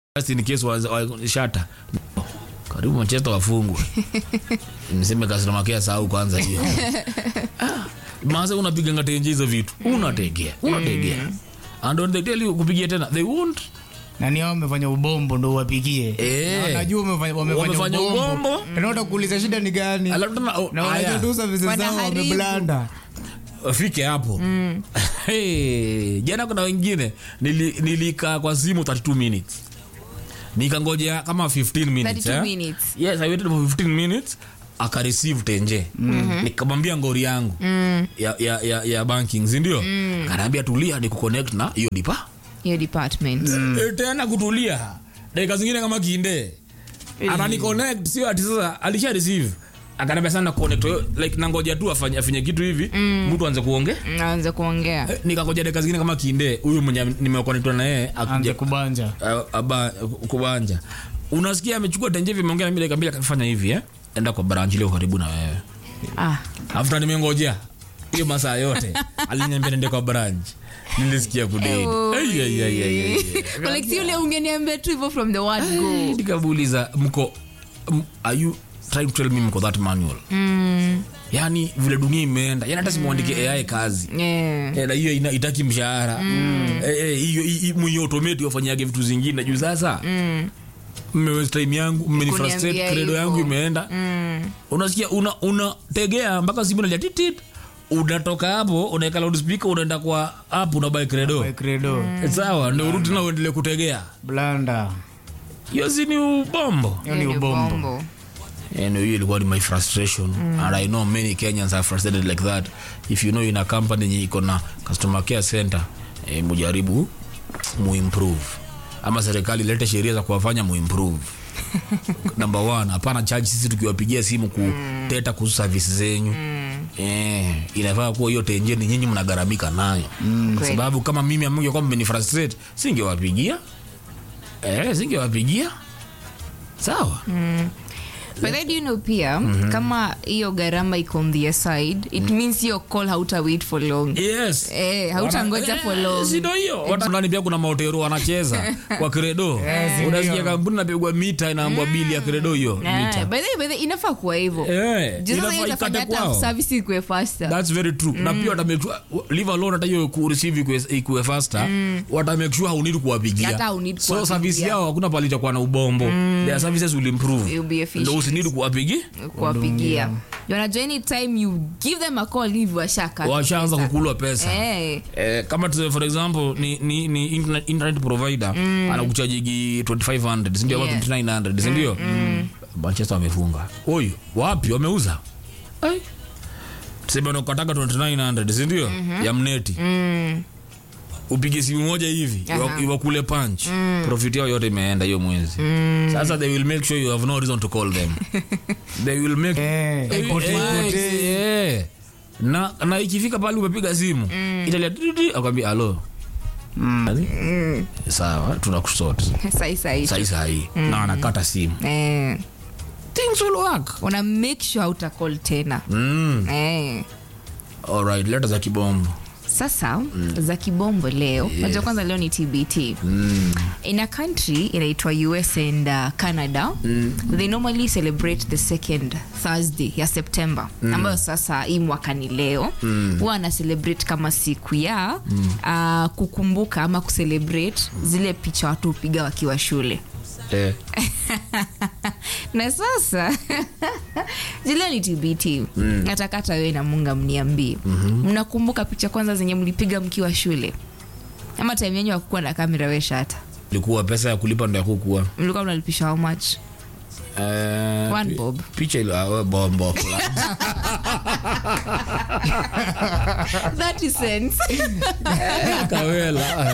Just in case wa- wa- shata karibu Manchester wafungwe niseme kasinamakea sahau kwanza hiyo Ah, maze unapiga ngatenje hizo vitu unategea unategea and when they tell you kupigia tena they won't na ni hao wamefanya ubombo ndo uwapigie Eh. Na wanajua wamefanya- wamefanya Wamefanya ubombo ubombo. Unaona kuuliza shida ni gani Alafu tena, oh, na haya. wanajua tu services zao Wanaharibu. wameblanda fike hapo hey, jana kuna wengine nili- nilikaa kwa simu 32 minutes nikangojea kama 15 minutes, 32 eh? minutes. yes i waited for 15 minutes akareceive tenje nikamwambia ngori yangu ya, ya, ya, ya banking sindio mm. kanaambia tulia ni kuconnect na hiyo dipa hiyo department e, tena kutulia dakika zingine kama kinde anani connect sio ati sasa alisha receive akaniambia sana connect like nangoja tu afanye afanye kitu hivi mtu aanze kuongea naanza kuongea Eh, nikakoja dakika zingine kama kinde huyu mwenye nimekonetwa na yeye anze akuja kubanja a- aba- kubanja unasikia amechukua tenje hivi ameongea na mimi dakika mbili akafanya hivi eh enda kwa branch ile karibu na wewe ah. after nimengojea hiyo masaa yote aliniambia nende kwa branch nilisikia kudedi Oh, Ai, ai, ai, ai, ai, ai. Collective yule ungeniambia tu hivyo from the word go nikamuuliza mko m- are you trying to tell me mko that manual mm. yani vile dunia imeenda yani hata simwandike ai kazi yeah. Eh, na hiyo ina- itaki mshahara Eh, eh, hiyo hiyo- mwenye automate wafanyage vitu zingine juu sasa mmewaste time yangu mmenifrustrate Kuniambia credo hivyo. yangu imeenda unasikia una unategea mpaka simu nalia titit unatoka hapo unaweka loudspeaker unaenda kwa app unabai credo By credo sawa ndio urudi na uendelee kutegea blanda hiyo si ni ubombo hiyo ni ubombo and hiyo ilikuwa ni my frustration and i know many kenyans are frustrated like that if you know in a company yenye iko na customer care center eh, mujaribu muimprove ama serikali ilete sheria za kuwafanya muimprove number one hapana charge sisi tukiwapigia simu kuteta kuhusu service zenyu Eh, inafaa kuwa hiyo tenjeni nyinyi mnagharamika nayo Kweli. sababu kama mimi amngekuwa mmenifrustrate singewapigia eh, singewapigia sawa but then do you know pia kama hiyo gharama iko on the side it means hiyo call hauta wait for long yes Eh, hautangoja Wana- for eh, long. si ndo hiyo Watu fulani pia kuna maotero wanacheza kwa kredo unasikia kampuni napigwa mita inaambwa bili ya kredo hiyo Eh, mita by the way, by the way, inafaa kuwa hivyo Eh, Juu sasa inafaa hiyo itafanya ikate hata kwao. service ikuwe faster That's very true na pia watamake sure leave alone hata hiyo ku receive ikuwe- ikuwe faster watamake sure haunidi kuwapigia Hata haunidi so kuwapigia. service yao hakuna pali itakuwa na ubombo their services will improve You'll be efficient. ndo usinidi kuwapigi kuwapigia unajua anytime you give them a call hivi washaka washaanza kukulwa pesa Eh, Eh, kama tuseme for example ni, ni, ni internet, internet provider anakuchajigi 2500 sindio Yeah. yeah. 2900 sindio manchester wamefunga huyu wapi wameuza Ai. tuseme unakataka 2900 sindio ya mneti upige simu moja hivi iwa- iwakule punch profit yao yote imeenda hiyo mwezi sasa they will make sure you have no reason to call them they will make Eh, Eh, ipotee, eh, ipotee. eh. na na ikifika pale umepiga simu italia titi akwambia alo sawa tunakusort sai sai sai sai na anakata simu eh, things will work una make sure hauta call tena mm. eh. alright leta za kibombo sasa za kibombo leo najua kwanza leo ni tbt mm. in a country inaitwa us and uh, canada they normally celebrate the second thursday ya september ambayo sasa hii mwaka ni leo huwa ana celebrate kama siku ya uh, kukumbuka ama kucelebrate zile picha watu hupiga wakiwa shule eh. na sasa zile ni tbt mm. natakata wewe na munga mniambie mnakumbuka picha kwanza zenye mlipiga mkiwa shule ama time yenyu akukuwa na kamera weshata ilikuwa pesa ya kulipa ndo ya kukuwa mlikuwa mnalipisha how much Eh, One pi- bob. picha ile ah, bombo 30 cents kawela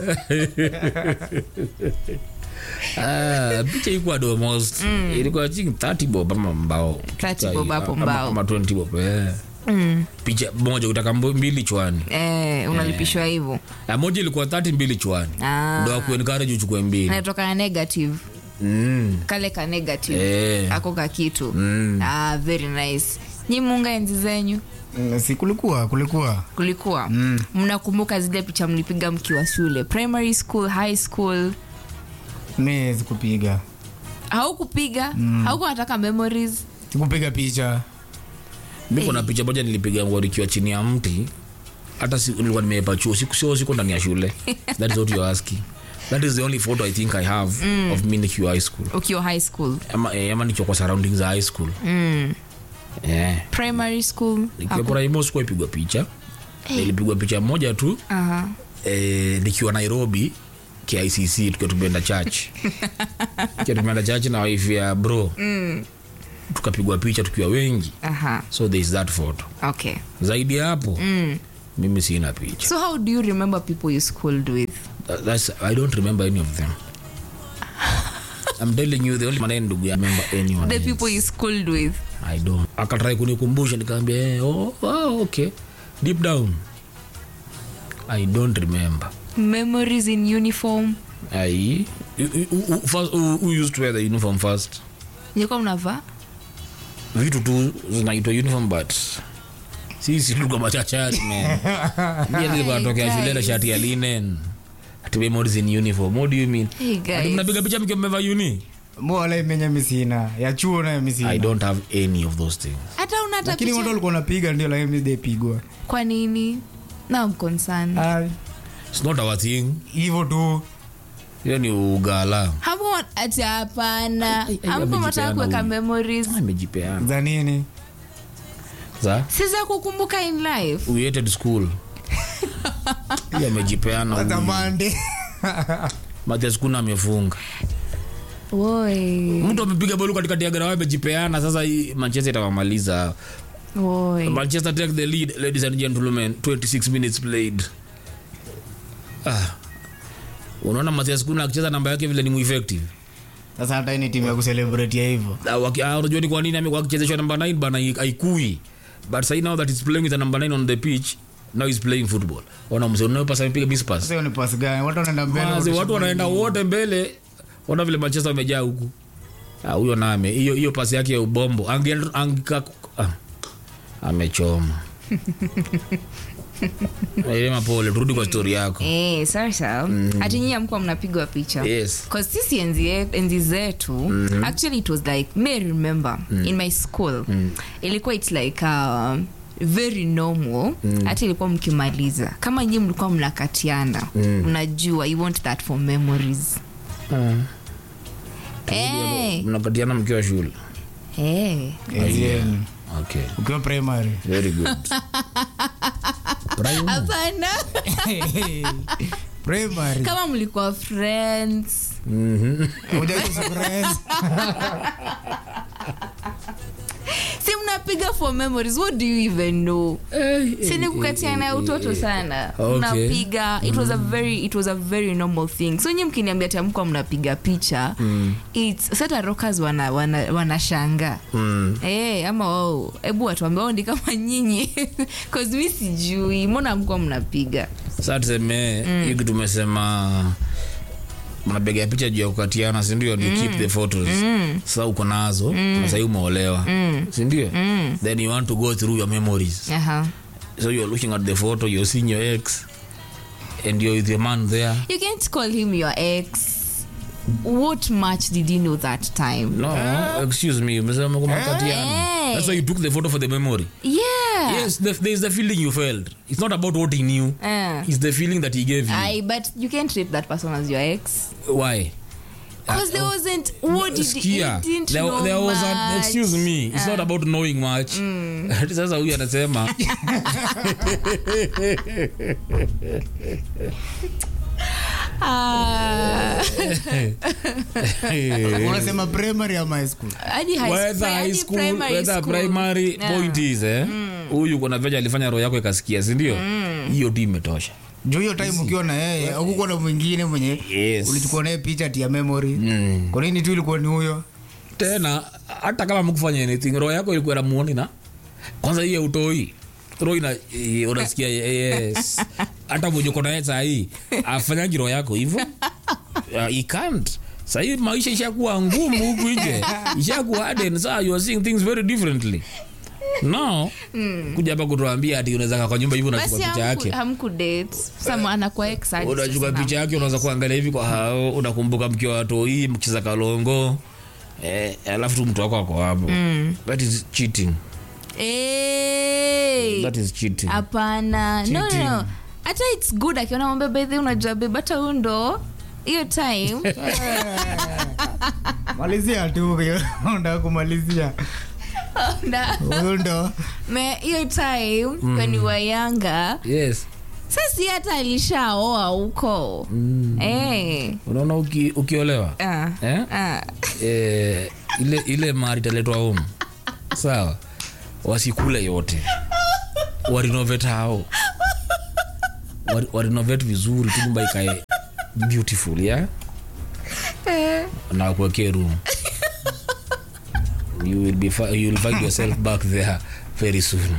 Ah, picha ilikuwa almost ilikuwa chini 30 bob ama mbao 30 bob hapo Ama- mbao. ama 20 bob eh. picha moja utaka mbo- mbili chwani eh, unalipishwa hivyo na moja ilikuwa 30 mbili chwani Ah. ndo akuencourage uchukue mbili natoka na negative mm. kale ka negative Eh. ako ka kitu Mm. ah, very nice nyi munga enzi zenyu Mm, si kulikuwa kulikuwa kulikuwa mnakumbuka zile picha mlipiga mkiwa shule primary school high school mi sikupiga haukupiga haukuwa nataka memories sikupiga picha mi kuna picha moja nilipiga ngo nikiwa chini ya mti hata si, nilikuwa nimeepa chuo siku sio siku ndani ya shule that is what you're asking that is the only photo i think i have of me nikiwa high school ukiwa high school ama, eh, ama nikiwa kwa surroundings za high school mm. yeah. primary school nikiwa praimo sikuwa ipigwa picha nilipigwa picha moja tu Aha. eh, nikiwa nairobi kicc tukiwa tumeenda church tukiwa tumeenda church na wife ya bro Mm. tukapigwa picha tukiwa wengi Aha. so there is that photo okay zaidi ya hapo mm. mimi sina picha so how do you remember people you schooled with That- that's, i don't remember any of them i'm telling you the only man ndugu ya remember anyone the else. people you schooled with i don't akatrai kunikumbusha nikaambia eh, oh, oh, okay deep down i don't remember memories in uniform I, who, who, who, first, who, who used to wear the uniform first nilikuwa mnavaa vitu tu zinaitwa uniform but sisi tulikuwa machachari man Mimi nilikuwa natokea shule na guys. shati ya linen ati memories in uniform what do you mean Hey, ati guys. mnapiga picha mkiwa mmevaa uni mbona imenya misina ya chuo nayo i misina don't have any of those things hata una hata lakini watu picha walikuwa napiga ndio lakini mi sijaipigwa kwa nini na I'm concerned Ai, it's not our thing hivyo tu hiyo ni ugala hapo ati hapana Ai, ai, ampo amejipeana mataka kuweka huyu. memories amejipeana za nini za si za kukumbuka in life we hated school hiyo amejipeana za huyu. mande Mathias kuna amefunga Woi, mtu amepiga bolu katikati ya garawa amejipeana sasa hii manchester itawamaliza woi. manchester take the lead ladies and gentlemen 26 minutes played ah. unaona mathias kuna akicheza namba yake vile ni mueffective sasa hata hii ni timu ya kuselebrate ya hivyo Ah, waki- ah, unajua ni kwa nini amekuwa akichezeshwa namba 9 bana hai- haikui but sai now that he's playing with a number 9 on the pitch now he's playing football ona mzee unayopasa amepiga miss pass sasa hiyo ni pasi gani watu wanaenda mbele Mazi, wakisha- watu wanaenda wote mbele ona vile manchester wamejaa huku Ah, huyo name hiyo hiyo pasi yake ya ubombo Ange- angika ah, amechoma Elema pole turudi kwa stori yako Eh, sasa hati nyinyi amkuwa mnapigwa picha yes Cause sisi enzi, ye- enzi zetu actually it was like may remember in my school ilikuwa it's like uh, very normal hata ilikuwa mkimaliza kama nyii mlikuwa mnakatiana mnajua you want that for memories Eh, mnakatiana mkiwa shule eh. Enzi yenu. okay ukiwa primary very good Prime? hapana primary kama mlikuwa friends Mhm. Hujaitwa surprise. si mnapiga for memories what do you even know si ni kukatiana ya utoto sana Okay. mnapiga it was a very it was a very normal thing so nyi mkiniambia tamkwa mnapiga picha it's sata rockers wana wana, wanashanga Mm. Eh, ama wao hebu watuambia wao ndi kama nyinyi cause mi sijui mbona mkuwa mnapiga Sasa tuseme hii kitu tumesema mnapiga picha juu ya kukatiana sindio ni keep the photos sasa uko nazo na sahii umeolewa sindio then you want to go through your memories Aha. so you're looking at the photo you're seeing your ex and you're with your man there you can't call him your ex what match did you know that time no excuse me umesema kumekatiana Eh. that's why you took the photo for the memory yeah yes the, there's the feeling you felt it's not about what he knew Eh. it's the feeling that he gave you I but you can't treat that person as your ex why because there wasn't what did he Skia, didn't there, know there was an much. excuse me it's not about knowing much sasa huyu anasema Ah, unasema primary ama high school hadi high whether school, high hadi school primary whether school. primary Yeah. point is eh huyu kuna veja alifanya roho yako ikasikia sindio hiyo tu imetosha juu hiyo time ukiwa na yeye aukukuwa na mwingine mwenye Yes. ulichukua naye picha tia memory Mm. kwa nini tu ilikuwa ni huyo tena hata kama mkufanya anything roho yako ilikuwa namuoni na kwanza hiyo utoi roho ina eh, unasikia yes hata mwenye uko naye sahii afanyangi roho yako hivyo uh, he can't sahii maisha ishakuwa ngumu huku nje ishakuwa harden saa you are seeing things very differently no kuja hapa kutuambia ati unaweza kaa kwa nyumba hivi basi unachukua picha yake hamkudate sama anakuwa ex hadi unachukua sasa picha yake unaweza kuangalia hivi kwa hao unakumbuka mkiwa watoi mkicheza kalongo eh, alafu tu mtu wako ako hapo that is cheating Eh, that is cheating hapana no, no, Cheating. no. hata its good akiona mwambia bedhi unajua beb hata huu ndo hiyo time malizia tu unda kumalizia na- huyu ndo me hiyo time when you were younger yes sasi hata alishaoa huko Eh, unaona uki, ukiolewa ah, eh? ah. eh, ile ile mari italetwa home sawa wasikule yote warinovate hao Wari- warinovate vizuri tu nyumba ikae beautiful ya na kuwekee room you will, be fi- you will find yourself back there very soon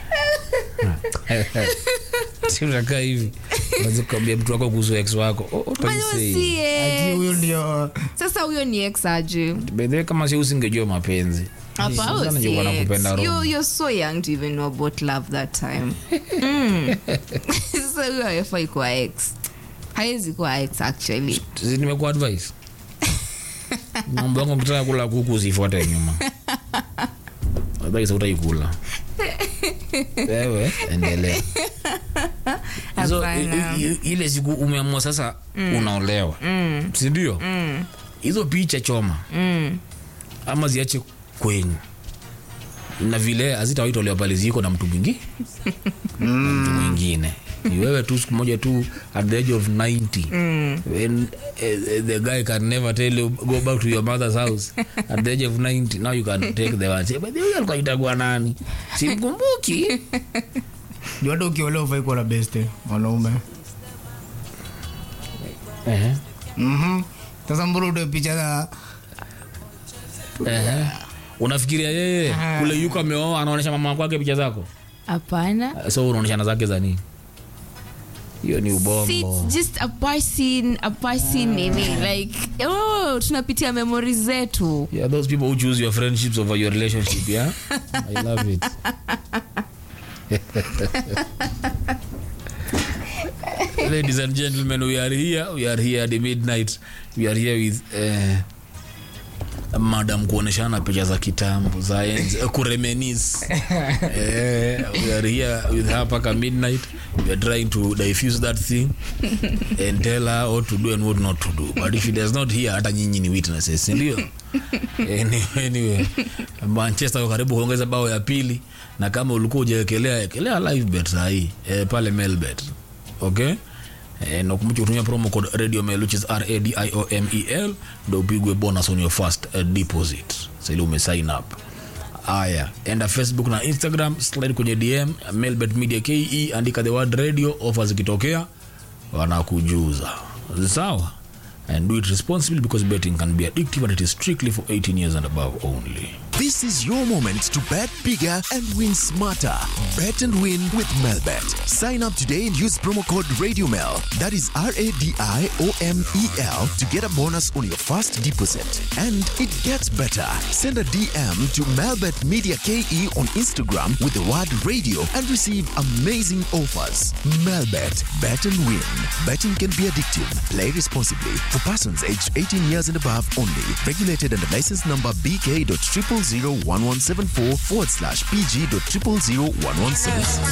sinakaa hivi nazikwambia mtu wako kuhusu ex wako Oh, what are you Bado saying? si ati ex. huyu ndio sasa huyo ni ex aje bedhe kama si usingejua mapenzi Hapa, Sana huyo si ningekuwa ex. nakupenda roho. You- you're so young to even know about love that time Mm. sasa huyo hafai kuwa ex hawezi kuwa ex actually Si nimekuwa advice mambo yangu mkitaka kula kuku usifuate nyuma advice utaikula wewe endelea so, Hapana. i- i- ile siku umeamua sasa unaolewa sindio hizo picha choma ama ziache kwenyu na vile hazitawaitolewa pale ziko na mtu mwingi na mtu mwingine ni wewe tu siku moja tu at the age of 90 when uh, the guy can never tell you go back to your mother's house at the age of 90 now you can take the one say but huyu alikuwa itagua nani simkumbuki ndio hata ukiolewa ufai kuwa na beste mwanaume Ehe, Mhm. sasa mbona utoe picha za ehe. unafikiria yeye kule yuko ameoa anaonyesha mama kwake picha zako hapana so unaonyeshana zake za nini hiyo ni See, ubombo it's just a person a person nini like oh tunapitia memories zetu Yeah, those people who choose your friendships over your relationship, yeah? I love it. Ladies and gentlemen, we are here. We are here at the midnight. We are here with uh, madam kuoneshana picha za kitambo za enzi eh, kuremenis eh, we are here with her paka midnight we are trying to diffuse that thing and tell her what to do and what not to do but if she does not hear hata nyinyi ni witnesses si ndio anyway, anyway manchester wako karibu kuongeza bao ya pili na kama ulikuwa ujaekelea ekelea live bet sahii eh, pale melbet okay Eh, na ukumbuke kutumia promo code radio mail which is radiomel ndo upigwe bonus on your first uh, deposit sili umesign up aya enda facebook na instagram slide kwenye dm mailbet media ke andika the word radio offer zikitokea wanakujuza sawa and do it responsibly because betting can be addictive and it is strictly for 18 years and above only This is your moment to bet bigger and win smarter. Bet and win with Melbet. Sign up today and use promo code RadioMel. That is R A D I O M E L to get a bonus on your first deposit. And it gets better. Send a DM to Melbet Media KE on Instagram with the word radio and receive amazing offers. Melbet. Bet and win. Betting can be addictive. Play responsibly. For persons aged 18 years and above only. Regulated under license number BK.0001174 forward slash PG.0001176.